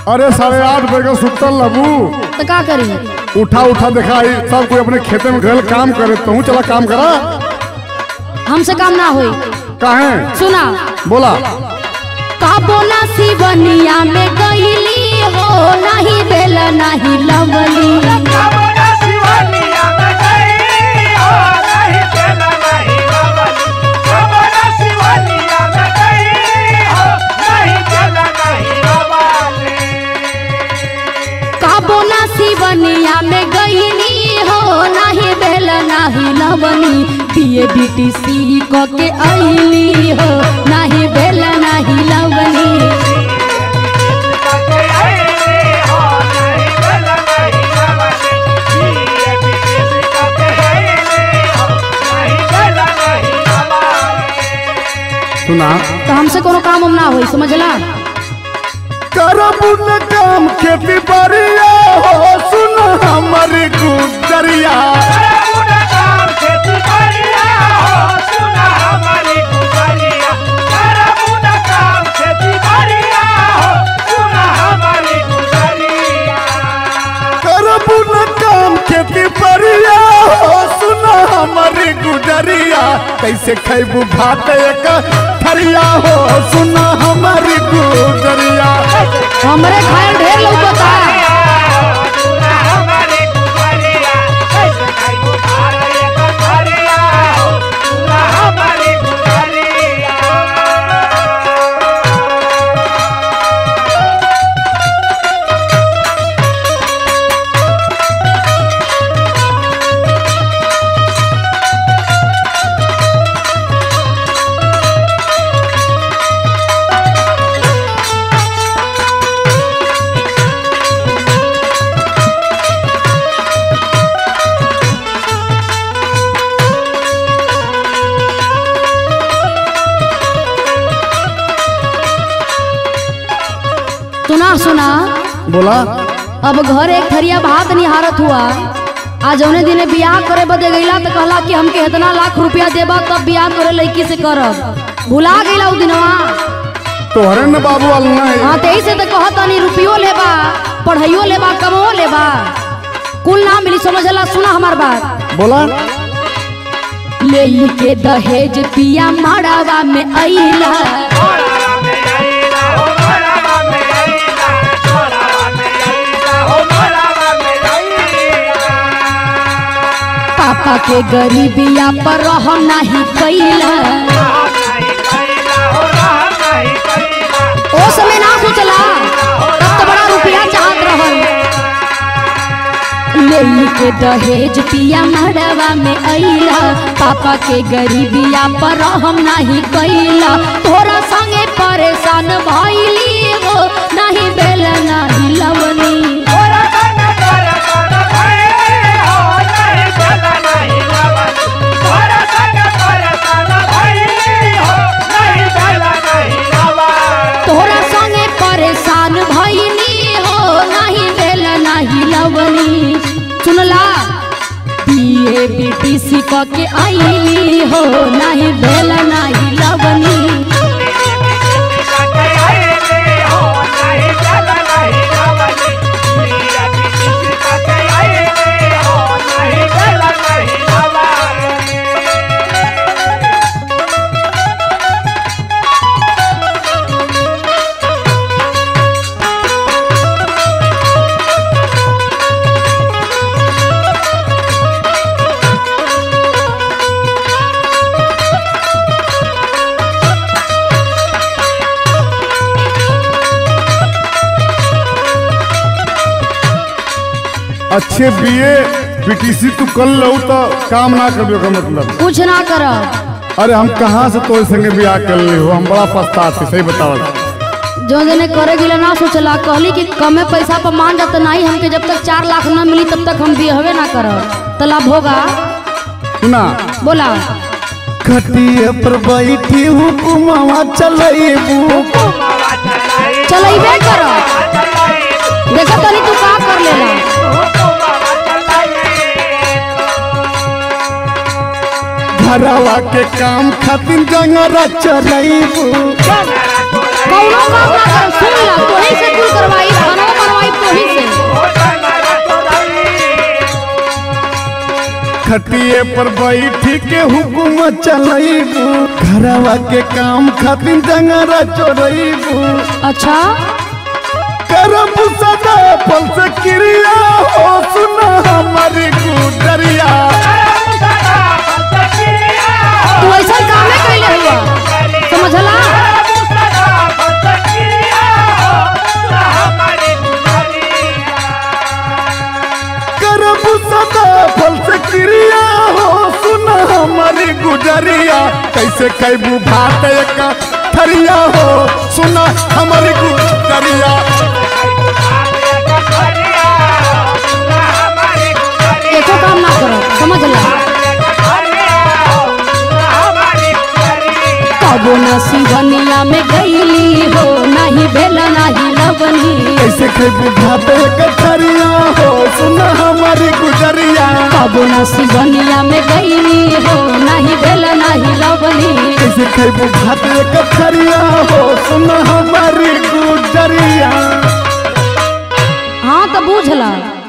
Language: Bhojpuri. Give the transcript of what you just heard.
अरे साढ़े आठ बजे का सुतल लबू तो का करी उठा उठा दिखाई सब कोई अपने खेते में गए काम करे तू चला काम करा हमसे काम ना होई काहे सुना बोला काबो ना सिवनिया में गईली हो नहीं बेल नहीं लवली काबो ना सिवनिया में गईली हो नहीं बेल नहीं लवली पिए बीटीसी क के आईली हो नहीं बेल नहीं लवली सुना तो हमसे कोनो काम हम ना होई समझला करबू न काम खेती बाड़िया हो सुन हमारी गुजरिया करबू न काम खेती बाड़िया हो सुन हमारी गुजरिया कैसे खैबू भात एक थरिया हो सुन हमारी गुजरिया हमरे खायल ढेर लौकता सुना सुना बोला अब घर एक थरिया भात निहारत हुआ आज जौने दिने बियाह करे बदे गईला तो कहला कि हमके इतना लाख रुपया देबा तब बियाह तोरे लड़की से करब भुला गईला उ दिनवा तोहरे न बाबू वाल नहीं हाँ तेई से तो कहत तनी रुपयो लेबा पढ़ाइयो लेबा कमो लेबा कुल ना मिली समझला सुना हमार बात बोला ले के दहेज पिया माड़ावा में अइला पापा के गरीबिया पर रहम नहीं कैला ओ समय ना सोचला तब तो बड़ा रुपया चाहत रहल ले के दहेज पिया मड़वा में अइला पापा के गरीबिया पर रहम नहीं कैला तोरा संगे परेशान भइली हो नहीं बेल नहीं लवनी तोरा संगे परेशान भइली हो नहीं बेल नहीं लवनी सुनला बीए बीटीसी क के आईली हो नहीं बेल नहीं लवनी अच्छे बीए बीटीसी तू कर लो तो काम ना कर का मतलब कुछ ना करब अरे हम कहाँ से तोरे संगे बियाह कर ली हो हम बड़ा पछताते सही बताओ जो दिने करे गिला ना सोचला कहली कि कमे पैसा पर मान जात नहीं हमके जब तक चार लाख ना मिली तब तक हम बिहवे ना करब तो लाभ होगा सुना बोला खटिए पर बैठी हुकुमावा चलेबू चलेबे करब देखो तनी तू का कर लेला घरवा के काम खातिर जंगरा चलेबू कौनो काम ना कर सुन ला तोही से कुल करवाई खाना खटिए पर बैठी के हुकुम चलैबू घरवा के काम खातिर जंगरा चोरैबू अच्छा करब सदा फल से क्रिया हो सुना हमारी गुजरिया तू ऐसा कामे कैले हुआ समझला करब सदा फल से क्रिया हो सुना हमारी गुजरिया कैसे कैबू भात एक थरिया हो सुना हमारी गुजरिया एको काम ना करो समझला कबो न सिवनिया में गईली हो नहीं भेला नहीं लवनी कैसे कैबू भात एक थरिया हो सुना हमारी गुजरिया कबो न सिवनिया में गईली हो नहीं भेला नहीं लवनी कैसे कैबू भात एक थरिया हो सुना हमारी गुजरिया हाँ तो बूझला